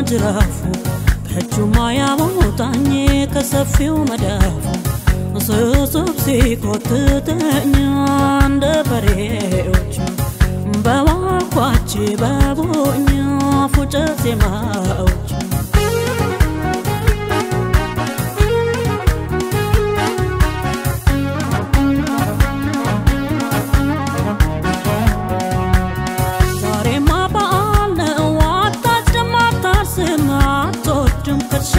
ጅራፉ ከእጁማ ያወጣኝ ከሰፊው መዳፉ ስስብ ሲኮትተኝ እንደ በሬዎች በዋኳች በቦኝ ፉጨት ዜማዎች ዛሬማ በዓል ነው አታጭድም አታርስም አትወድም ከርሻ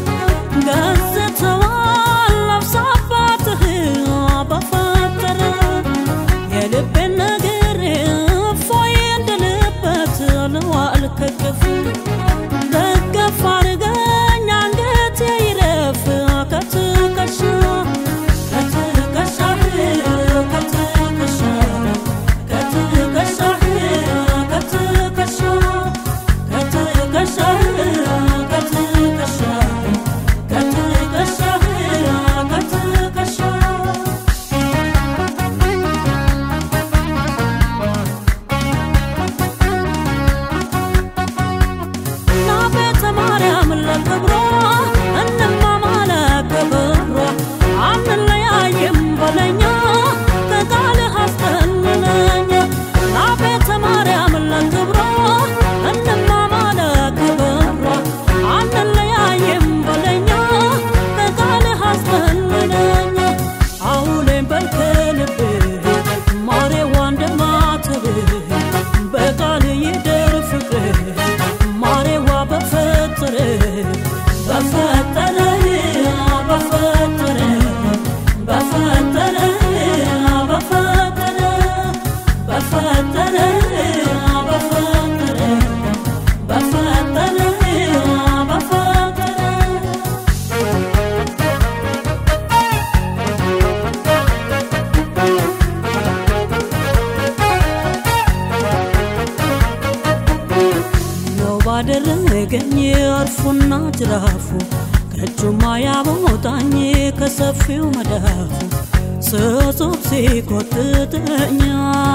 ገዝተዋል ነፍስ አባትህ በፈጠረ የልቤን ነገር እፎይ እንድልበት ልዋል ከቅፍ ደገፍ አርገኝ አንገቴ ይረፍ ከትከሻ ከትከሻህ ከትከሻ ከትከሻህ ከትከሻ ከትከሻህ ከትከሻ ከትከሻህ ከትከሻ እና ቤተ ማርያም ለክብሯ እንማማለ ክብሯ አንለያይም በለኛ ከቃልህ አስጠልለኛ እና ቤተ ማርያም ለክብሯ እንማማለ ክብሯ አንለያይም በለኛ ከቃልህ አስጠልለኛ አውሌን በልከልብህ ማሬዋ እንደማትብህ በቃል ይደር ፍቅርህ ማሬዋ በፈጠረ በፈጠረ በፈጠረ በፈጠረ በፈጠረ በፈጠረ በፈጠረ በፈጠረ በፈጠረ ነው ባደረገኝ እርፉና ጅራፉ ከእጁማ ያቦጣኝ ከሰፊው መዳፉ ስጹብ ሲኮትተኛ